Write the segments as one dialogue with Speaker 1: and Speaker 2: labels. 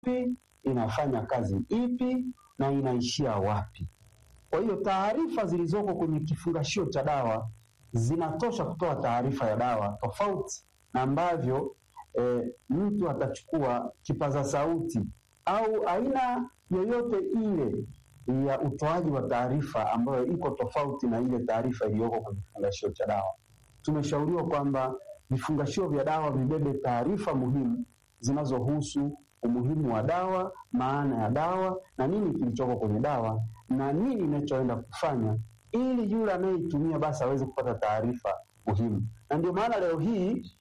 Speaker 1: ipi, inafanya kazi ipi na inaishia wapi. Kwa hiyo taarifa zilizoko kwenye kifungashio cha dawa zinatosha kutoa taarifa ya dawa, tofauti na ambavyo e, mtu atachukua kipaza sauti au aina yoyote ile ya utoaji wa taarifa ambayo iko tofauti na ile taarifa iliyoko kwenye kifungashio cha dawa. Tumeshauriwa kwamba vifungashio vya dawa vibebe taarifa muhimu zinazohusu umuhimu wa dawa, maana ya dawa na nini kilichoko kwenye dawa na nini inachoenda kufanya, ili yule anayeitumia basi aweze kupata taarifa muhimu. Na ndio maana leo hii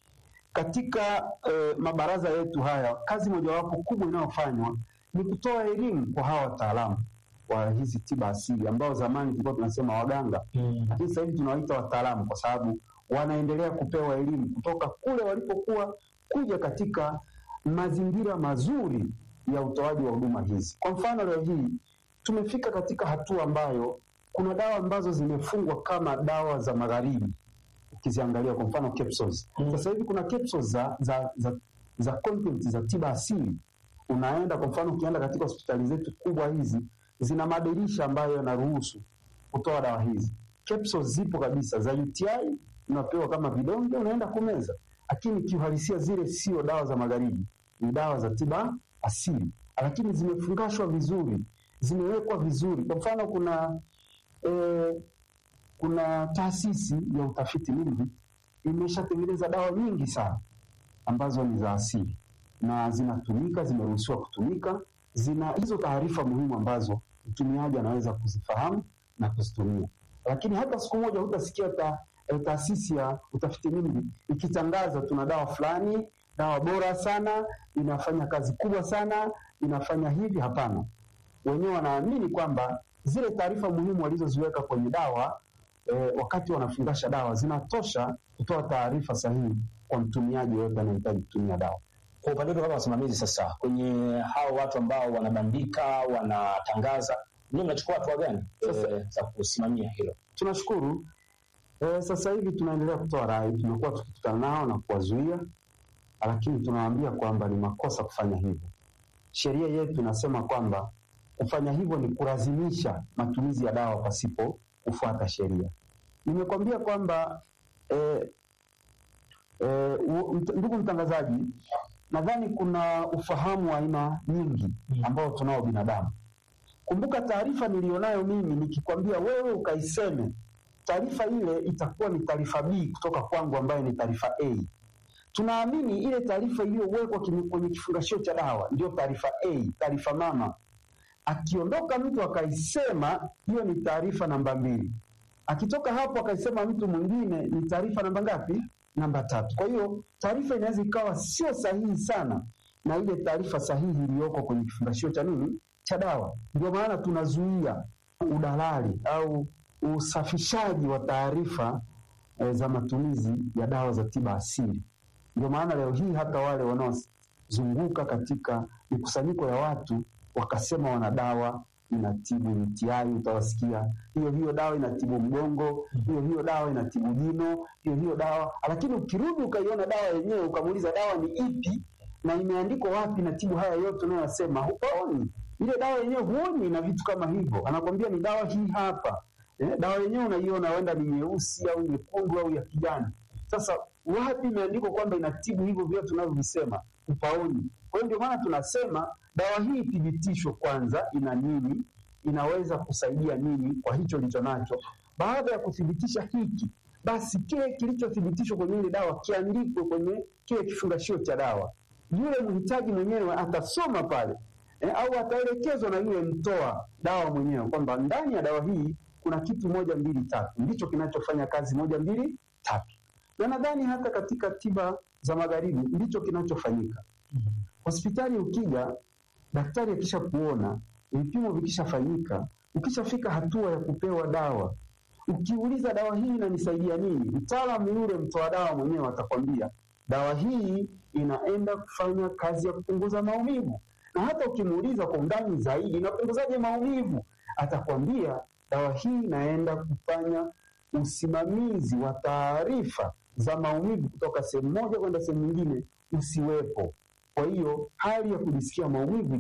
Speaker 1: katika eh, mabaraza yetu haya, kazi mojawapo kubwa inayofanywa ni kutoa elimu kwa hawa wataalamu wa hizi tiba asili ambao zamani tulikuwa tunasema waganga, lakini sasa hivi tunawaita wataalamu kwa sababu wanaendelea kupewa elimu kutoka kule walipokuwa kuja katika mazingira mazuri ya utoaji wa huduma hizi. Kwa mfano, leo hii tumefika katika hatua ambayo kuna dawa ambazo zimefungwa kama dawa za magharibi, ukiziangalia kwa mfano capsules. Sasa hivi kuna capsules za, za, za, za content za tiba asili. Unaenda kwa mfano, ukienda katika hospitali zetu kubwa hizi zina madirisha ambayo yanaruhusu kutoa dawa hizi. Capsules zipo kabisa za UTI, unapewa kama vidonge, unaenda kumeza, lakini kiuhalisia zile sio dawa za magharibi, ni dawa za tiba asili, lakini zimefungashwa vizuri, zimewekwa vizuri. Kwa mfano kuna eh, kuna taasisi ya utafiti NIMR imeshatengeneza dawa nyingi sana ambazo ni za asili na zinatumika, zimeruhusiwa kutumika, zina hizo taarifa muhimu ambazo mtumiaji anaweza kuzifahamu na kuzitumia. Lakini hata siku moja hutasikia ta, eh, taasisi ya utafiti NIMR ikitangaza tuna dawa fulani, dawa bora sana, inafanya kazi kubwa sana, inafanya hivi. Hapana, wenyewe wanaamini kwamba zile taarifa muhimu walizoziweka kwenye dawa eh, wakati wanafungasha dawa zinatosha kutoa taarifa sahihi kwa mtumiaji yoyote anayehitaji kutumia dawa.
Speaker 2: Kwa upande wetu kama wasimamizi sasa, kwenye hao watu ambao wanabandika, wanatangaza, ndio mnachukua hatua gani e, za kusimamia hilo?
Speaker 1: Tunashukuru eh, sasa hivi tunaendelea kutoa rai, tumekuwa tukikutana nao na kuwazuia, lakini tunawaambia kwamba ni makosa kufanya hivyo. Sheria yetu inasema kwamba kufanya hivyo ni kulazimisha matumizi ya dawa pasipo kufuata sheria. Nimekwambia kwamba eh, eh, u- mt- ndugu mtangazaji, nadhani kuna ufahamu wa aina nyingi ambao tunao binadamu. Kumbuka taarifa nilionayo mimi, nikikwambia wewe ukaiseme, taarifa ile itakuwa ni taarifa B kutoka kwangu ambayo ni taarifa A. Tunaamini ile taarifa iliyowekwa kwenye kwenye kifungashio cha dawa ndio taarifa A, taarifa mama. Akiondoka mtu akaisema, hiyo ni taarifa namba mbili. Akitoka hapo akaisema mtu mwingine, ni taarifa namba ngapi? Namba tatu. Kwa hiyo taarifa inaweza ikawa sio sahihi sana na ile taarifa sahihi iliyoko kwenye kifungashio cha nini cha dawa. Ndio maana tunazuia udalali au usafishaji wa taarifa e, za matumizi ya dawa za tiba asili. Ndio maana leo hii hata wale wanaozunguka katika mikusanyiko ya watu wakasema wana dawa inatibu UTI, utawasikia hiyo hiyo dawa inatibu mgongo, hiyo hiyo dawa inatibu jino, hiyo hiyo dawa. Lakini ukirudi ukaiona dawa yenyewe ukamuuliza dawa ni ipi na imeandikwa wapi inatibu haya yote unayosema, hupaoni ile dawa yenyewe, huoni na vitu kama hivyo. Anakwambia ni dawa hii hapa. Eh, dawa yenyewe unaiona huenda ni nyeusi au nyekundu au ya kijani. Sasa wapi imeandikwa kwamba inatibu hivyo vyote tunavyovisema? Upaoni. Kwa hiyo ndio maana tunasema dawa hii ithibitishwe kwanza, ina nini, inaweza kusaidia nini kwa hicho licho nacho. Baada ya kuthibitisha hiki, basi kile kilichothibitishwa kwenye ile dawa kiandikwe kwenye kile kifungashio cha dawa. Yule mhitaji mwenyewe atasoma pale eh, au ataelekezwa na yule mtoa dawa mwenyewe kwamba ndani ya dawa hii kuna kitu moja mbili tatu, ndicho kinachofanya kazi moja mbili tatu. Na nadhani hata katika tiba za magharibi ndicho kinachofanyika. Hospitali ukija, daktari akisha kuona, vipimo vikishafanyika, ukishafika hatua ya kupewa dawa, ukiuliza dawa hii inanisaidia nini, mtaalamu yule mtoa dawa mwenyewe atakwambia dawa hii inaenda kufanya kazi ya kupunguza maumivu. Na hata ukimuuliza kwa undani zaidi, inapunguzaje maumivu, atakwambia dawa hii inaenda kufanya usimamizi wa taarifa za maumivu kutoka sehemu moja kwenda sehemu nyingine usiwepo. Kwa hiyo hali ya kujisikia maumivu